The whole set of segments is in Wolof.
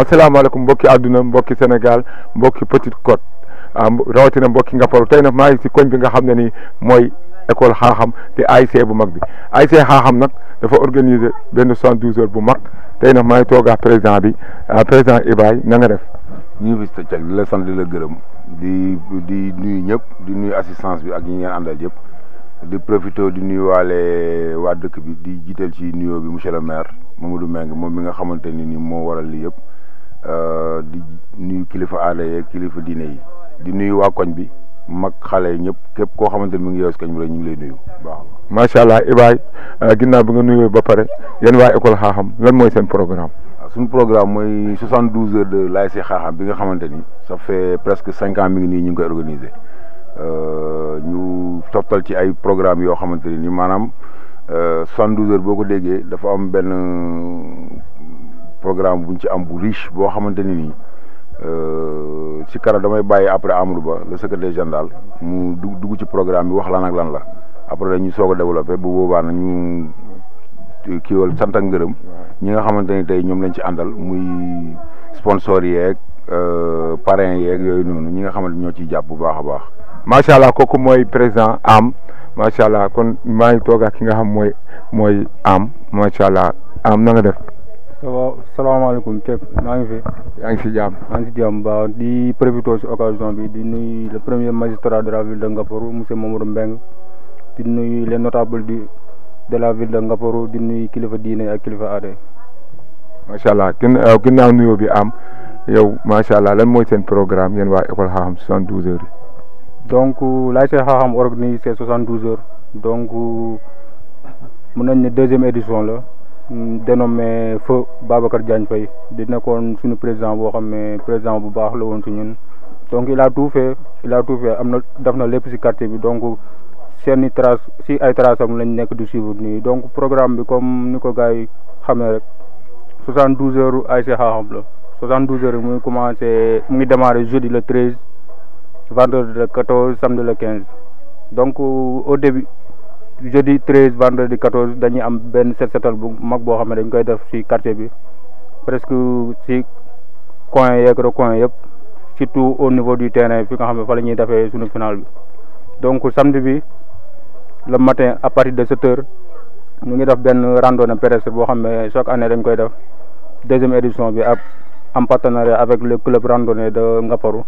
asalaamaaleykum mbokki àdduna mbokki Sénégal mbokki Petite Côte ah rawatina mbokki Ngaparou tey nag maa ngi si koñ bi nga xam ne nii mooy école xaaxam te AIC bu mag bi AIC xaaxam nag dafa organiser benn soixante-douze heures bu mag tey nag maa ngi toog ak président bi président Ibaye na nga def. ñu ngi fi di la sant di la gërëm di di nuyu ñëpp di nuyu assistance bi ak ñi ngeen àndal yëpp di profité di nuyu waale waa dëkk bi di jiital ci nuyoo bi monsieur le maire Mamadou Mbengue moom mi nga xamante ni ni moo waral lii yëpp di nuyu kilifa aada yeeg kilifa diine yi di nuyu waa koñ bi mag xale ñëpp képp koo xamante ni mu ngi yow si koñ bi rek ñu ngi lay nuyu baax macha allah Ibaye ginnaaw bi nga nuyoo ba pare yéen waa école xaaxam lan mooy seen programme. suñu programme mooy soixante douze heures de l'ASC Xaaxam bi nga xamante ni ça fait presque cinq ans mi ngi nii ñu ngi koy organiser ñu toftal ci ay programme yoo xamante ni maanaam soixante douze heures boo ko déggee dafa am benn programme buñ ci am bu riche boo xamante ni nii si kara damay bàyyi après Amadou Ba le secrétaire général mu dugg dugg ci programme bi wax lan ak lan la après dañu soog a développé bu boobaa nag ñu kiiwal sant ak ngërëm ñi nga xamante ni tey ñoom lañ ci àndal muy sponsor yeeg parrain yeeg yooyu noonu ñi nga xamante ñoo ciy jàpp bu baax a baax. macha allah kooku mooy président am macha allah kon maa ngi toog ak ki nga xam mooy mooy am macha allah am na nga def. waaw salaamaaleykum Kepp maa ngi fi. yaa ngi si jàmm. maa ngi si jàmm baax di profité si occasion bi di nuyu le premier magistrat de la ville de Ngaparou monsieur Mamadou Mbengue di nuyu les notables du. de la ville de Ngaparou di nuyu kilifa diine ak kilifa aada macha allah gin ginnaaw nuyoo bi am yow macha allah lan mooy seen programme yéen waa école xaaxam soixante douze heures yi. donc l'ASC xaaxam organise ces soixante douze heures donc mun nañ ne deuxième édition la dénommé feu Babacar Diagne Faye di nekkoon suñu président boo xam ne président bu baax la woon si ñun donc il a tout fait il a tout fait am na def na lépp si quartier bi donc. seeni trace si ay trace am lañ nekk di suivre nii donc programme bi comme ni ko gars yi xamee rek soixante douze heures ASC Xaaxam la soixante douze heures mu ngi commencé mu ngi démarré jeudi le treize vendredi le quatorze samedi le quinze donc au début jeudi treize vendredi quatorze dañuy am benn set setal bu mag boo xam ne dañ koy def si quartier bi presque si coin yeeg recoin yëpp surtout au niveau du terrain fi nga xam ne fa la ñuy defee suñu final bi donc samedi bi le matin à partir de sept heures ñu ngi def benn randonnée pédestre boo xam ne chaque année dañ koy def deuxième édition bi ab en partenariat avec le club randonnée de Ngaparou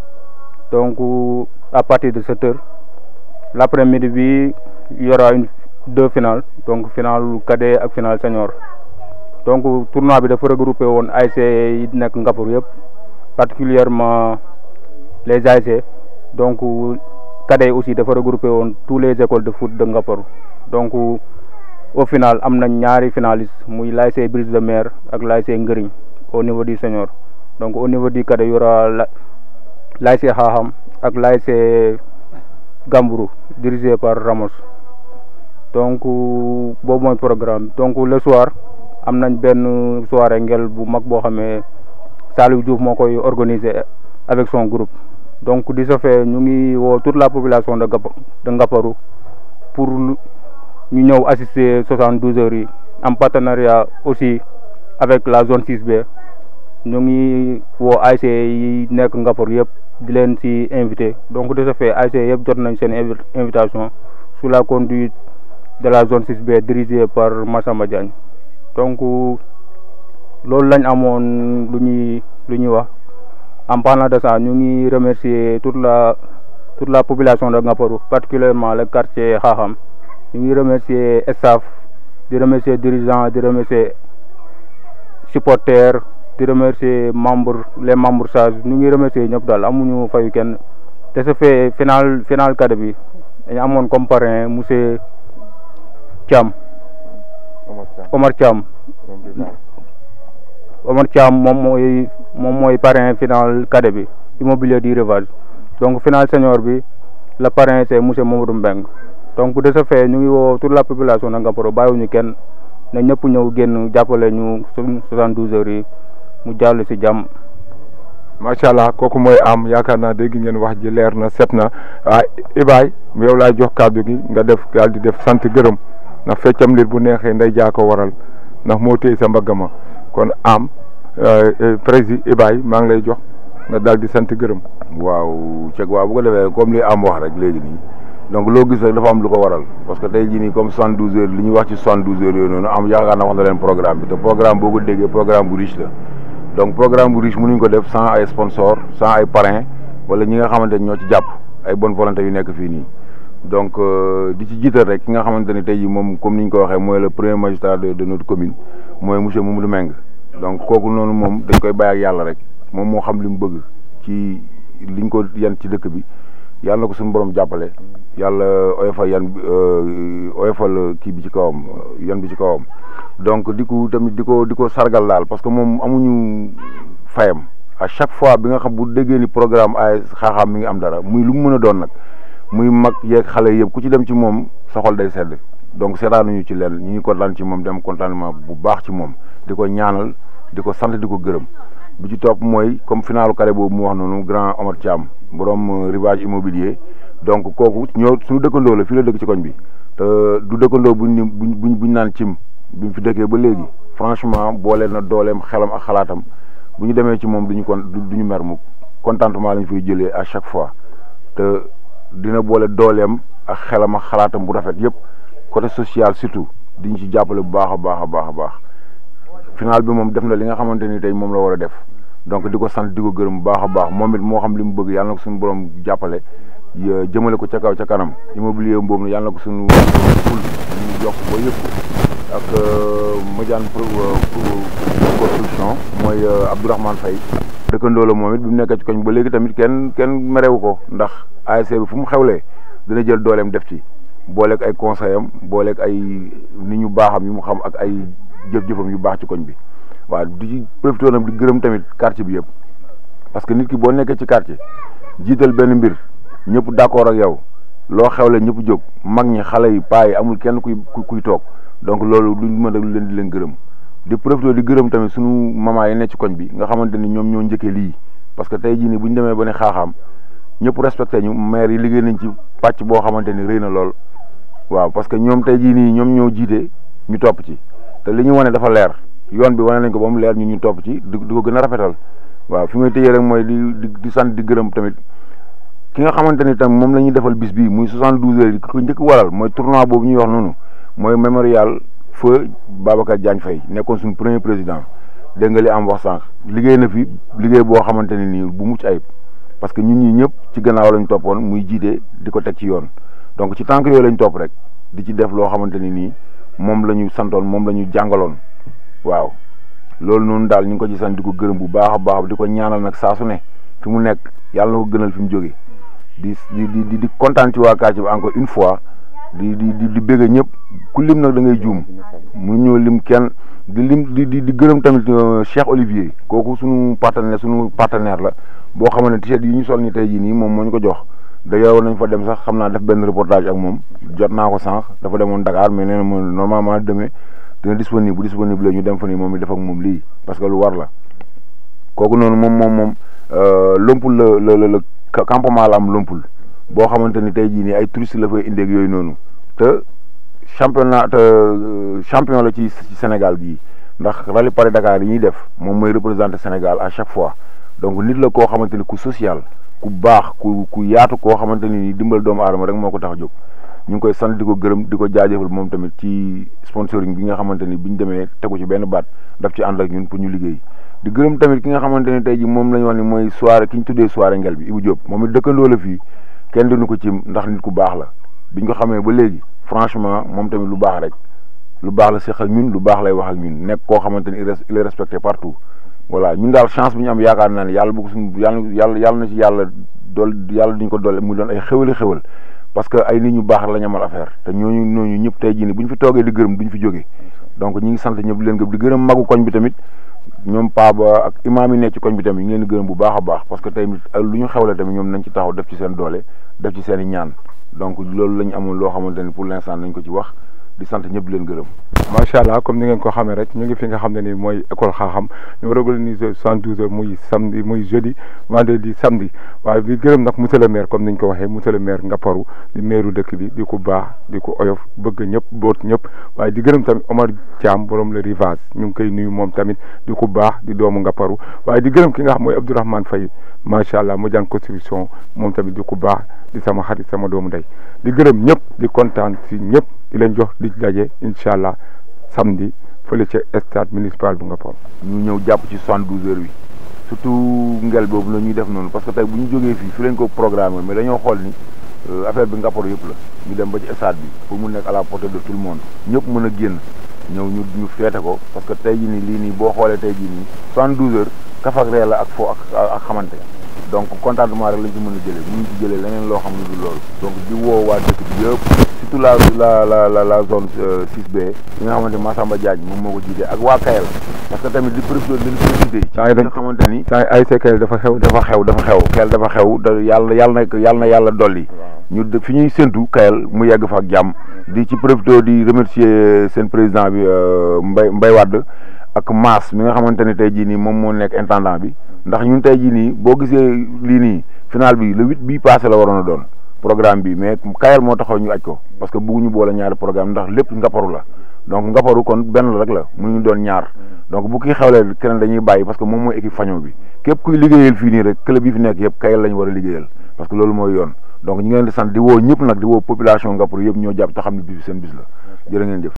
donc à partir de sept heures l'après-midi bi il y aura une deux finales donc finale cadet ak finale senior donc tournoi bi dafa regroupé woon ASC yi nekk Ngaparou yëpp particulièrement les ASC donc cadets aussi dafa regroupé woon tous les écoles de foot de Ngaparou donc au final am nañ ñaari finalistes muy l'ASC Brise de Mer ak l'ASC Ngëriñ au niveau du senior donc au niveau du cadet y aura l'ASC Xaaxam ak l'ASC Gambourou dirigé par Ramos donc boobu mooy programme donc le soir am nañ benn soirée ngel bu mag boo xamee Saliou Diouf moo koy organiser avec son groupe donc di ce fait ñu ngi woo toute la population de de Ngaparou pour ñu ñëw assister soixante douze heures yi en partenariat aussi avec la zone 6B ñu ngi woo ASC yi nekk Ngaparou yëpp di leen ci invité donc de ce fait ASC yëpp jot nañ seen invitation sous la conduite de la zone 6B dirigée par Massamba Diagne donc loolu lañ amoon lu ñuy lu ñuy wax en parlant de ça ñu ngi remercier toute la toute la population de Ngaparou particulièrement le quartier Xaaxam ñu ngi remercier staff di remercier dirigeants di remercier supporters di remercier membres les membres sages ñu ngi remercier ñëpp daal amuñu fayu kenn te ce fait final final cadet bi dañu amoon comme parrain monsieur Thiam Omar Thiam Omar Thiam moom mooy moom mooy parrain final cadet bi immobilier du rivage donc final senior bi le parrain c'est monsieur Mamadou Mbeng donc de ce fait ñu ngi woo toute la population de Ngaparou bàyyiwuñu kenn na ñëpp ñëw génn jàppale ñu soixante douze heures yi mu jàll si jàmm macha allah kooku mooy am yaakaar naa dégg ngeen wax ji leer na set na ah Ibaye yow laay jox kàddu gi nga def daal di def sant gërëm ndax feccam lir bu neexee nday jaa ko waral ndax moo téye sa mbagg ma kon am président Ibaye maa ngi lay jox nga daal di sant gërëm. waaw ceeg waaw bu ko defee comme li am wax rek léegi nii donc loo gis rek dafa am lu ko waral parce que tey jii nii comme soixante douze heures li ñuy wax ci soixante douze heures yooyu noonu am yaakaar naa wax na leen programme bi te programme boo ko déggee programme bu riche la donc programme bu riche mënuñ ko def sans ay sponsor sans ay parrain wala ñi nga xamante ni ñoo ci jàpp ay bonne volonté yu nekk fii nii donc di ci jiital rek ki nga xamante ni tey jii moom comme ni ñu ko waxee mooy le premier magistrat de de notre commune mooy monsieur Mamadou Meng donc kooku noonu moom dañ koy bàyyi ak yàlla rek moom moo xam li mu bëgg ci liñ ko yan ci dëkk bi yàlla na ko suñu borom jàppale yàlla oyofal yan oyofal kii bi ci kawam yan bi ci kawam donc di ko tamit di ko di ko sargal daal parce que moom amuñu fayam à chaque fois bi nga xam bu déggee ni programme ay xaaxaam mi ngi am dara muy lu mu mën a doon nag muy mag yeeg xale yëpp ku ci dem ci moom sa xol day sedd donc seetaanuñu ci leen ñu ngi kontaan ci moom dem contentement bu baax ci moom di ko ñaanal di ko sant di ko gërëm bi ci topp mooy comme finalu carré boobu mu wax noonu grand Omar Thiam borom rivage immobilier donc kooku ñoo suñu dëkkandoo la fii la dëkk ci koñ bi te du dëkkandoo buñ buñ buñ buñ naan cim bi mu fi dëkkee ba léegi franchement boole na dooleem xelam ak xalaatam bu ñu demee ci moom duñu kon duñu mer mukk contentement lañ fay jëlee à chaque fois te dina boole dooleem ak xelam ak xalaatam bu rafet yëpp côté social surtout diñ ci jàppale bu baax a baax a baax a baax final bi moom def na li nga xamante ni tey moom la war a def donc di ko sant di ko gërëm bu baax a baax moom it moo xam li mu bëgg yàlla na ko suñu borom jàppale jëmale ko ca kaw ca kanam immobilier boobu nag yàlla na ko suñu ful ñu yokk ba yëpp ak Madiane construction mooy Abdourahmane Faye dëkkandoo la moom it bi mu nekkee ci koñ ba léegi tamit kenn kenn merewu ko ndax ASC bi fu mu xewlee dina jël dooleem def ci booleeg ay conseil am booleeg ay nit ñu baaxam yu mu xam ak ay jëf-jëfam yu baax ci koñ bi waaw di ci profité nag di gërëm tamit quartier bi yëpp parce que nit ki boo nekkee ci quartier jiital benn mbir ñëpp d'accord ak yow loo xewle ñëpp jóg mag ñi xale yi paa yi amul kenn kuy kuy toog donc loolu duñ mën a leen di leen gërëm di profité di gërëm tamit suñu maman yi nekk ci koñ bi nga xamante ni ñoom ñoo njëkkee lii parce que tey jii nii bu ñu demee ba ne xaaxaam ñëpp respecté ñu maire yi liggéey nañ ci pàcc boo xamante ni rëy na lool waaw parce que ñoom tey jii nii ñoom ñoo jiite ñu topp ci te li ñu wane dafa leer yoon bi wane nañ ko ba mu leer ñu ñu topp ci di di ko gën a rafetal waaw fi may tëjee rek mooy di di di sant di gërëm tamit ki nga xamante ni tam moom la ñuy defal bis bii muy 72 heures yi ko njëkk waral mooy tournoi boobu ñuy wax noonu mooy mémorial feu Babacar Diagne Faye nekkoon suñu premier président dégg nga li am wax sànq liggéey na fi liggéey boo xamante ne nii bu mucc ayib parce que ñun ñii ñëpp ci gannaaw lañ toppoon muy jiite di ko teg ci yoon donc ci tànk yooyu lañ topp rek di ci def loo xamante ni nii moom la ñu santoon moom la ñu jàngaloon waaw loolu noonu daal ñu ngi ko ci sant di ko gërëm bu baax a baax di ko ñaanal nag saa su ne fi mu nekk yàlla na ko gënal fi mu jóge di di di di kontaan ci waa quartier bi encore une fois di di di di bëgg ñëpp ku lim nag da ngay juum mu ñëw lim kenn di lim di di di gërëm tamit Cheikh Olivier kooku suñu partenaire suñu partenaire la boo xamante ne t-shirt yi ñu sol ni tey jii nii moom moo ñu ko jox d'ailleurs nañ fa dem sax xam naa def benn reportage ak moom jot naa ko sànq dafa demoon Dakar mais nee na moom normalement demee dina disponible bu disponible la ñu dem fa nii moom it def ak moom lii parce que lu war la kooku noonu moom moom moom lompul la la la la campement la am lompul boo xamante ni tey jii nii ay touristes la fay indeeg yooyu noonu te championnat te champion la ci Sénégal gii ndax rallye Paris Dakar yi ñuy def moom mooy représenter Sénégal à chaque fois donc nit la koo xamante ni ku social ku baax ku ku yaatu koo xamante ni dimbal doomu aadama rek moo ko tax a jóg ñu ngi koy sant di ko gërëm di ko jaajëfal moom tamit ci sponsoring bi nga xamante ni bi ñu demee tegu ci benn baat daf ci ànd ak ñun pour ñu liggéey di gërëm tamit ki nga xamante ni tey ji moom la ñu wax ni mooy soirée ki ñu tuddee soirée ngel bi Ibou Diop moom it dëkkandoo la fii kenn dinu ko ci ndax nit ku baax la biñ ko xamee ba léegi franchement moom tamit lu baax rek lu baax la seq ak ñun lu baax lay wax ak ñun nekk koo xamante ni il est respecté partout voilà ñun daal chance bi ñu am yaakaar naa ne yàlla bu ko suñu yàlla yàlla yàlla na ci yàlla dool yàlla duñ ko doole muy doon ay xéwali xéwal parce que ay nit ñu baax la ñu amal affaire te ñooñu ñooñu ñëpp tey jii nii bu ñu fi toogee di gërëm duñ fi jógee donc ñi ngi sant ñëpp di leen gërëm di gërëm magu koñ bi tamit ñoom paa ba ak imaam yi nekk ci koñ bi tamit ñu ngi leen di gërëm bu baax a baax parce que tey lu ñu xewle tamit ñoom nañ ci taxaw def ci seen doole def ci seen i ñaan donc loolu la ñu amoon loo xamante ni pour l'instant nañ ko ci wax di sant ñëpp di leen gërëm. macha allah comme ni ngeen ko xamee rek ñu ngi fi nga xam ne ni mooy école xaaxam ñu war a organiser soixante douze heures muy samedi muy jeudi vendredi samedi waaye di gërëm nag monsieur le maire comme niñ ko waxee monsieur le maire Ngaparou di maire dëkk bi di ko baax di ko oyof bëgg ñëpp boot ñëpp waaye di gërëm tamit Omar Thiam borom le rivage ñu ngi koy nuyu moom tamit di ko baax di doomu Ngaparou waaye di gërëm ki nga xam mooy Abdourahmane Faye macha allah mu jàng construction moom tamit di ko baax di sama xarit sama doomu ndey di gërëm ñëpp di kontaan si ñëpp di leen jox di daje incha allah samedi fële ca stade municipal bu Ngaparou. ñu ñëw jàpp ci soixante-douze heures bi surtout ngel boobu la ñuy def noonu parce que tey bu ñu jógee fii fi lañ ko programmé mais dañoo xool ni affaire bi Ngaparou yëpp la ñu dem ba ci stade bi pour mu nekk à la portée de tout le monde ñëpp mën a génn ñëw ñu ñu feete ko parce que tey jii nii lii nii boo xoolee tey jii nii soixante-douze heures kaf ak ree la ak fo ak ak xamante donc contentement rek lañ ci mën a jëlee bu ñu ci jëlee leneen loo xam ne du loolu donc di woo waa dëkk bi yëpp surtout la la la la la zone 6B yi nga xamante Massamba Diagne moom moo ko jiite ak waa Kayel parce que tamit di profité di profité ci nga xamante ni saa ay Kayel dafa xew dafa xew dafa xew Kayel dafa xew da yàlla yàlla na yàlla na yàlla dolli ñu fi ñuy séntu Kayel mu yegg fa ak jàmm di ci profité di remercier seen président bi Mbay Mbay Wade ak Mass mi nga xamante ni tey jii nii moom moo nekk intendant bi ndax ñun tey jii nii boo gisee lii nii final bi le huit bii passé la waroon a doon programme bi mais Kayel moo taxaw ñu aj ko parce que bëgguñu boole ñaari programme ndax lépp Ngaparou la donc Ngaparou kon benn la rek la mënuñu doon ñaar donc bu kii xewlee keneen dañuy bàyyi parce que moom mooy équipe faño bi képp kuy liggéeyal fii nii rek club yi fi nekk yëpp Kayel lañ war a liggéeyal parce que loolu mooy yoon donc ñu ngi leen di sant di woo ñëpp nag di woo population Ngaparou yëpp ñoo jàpp te xam ne bis bi seen bis la jërë ngeen jëf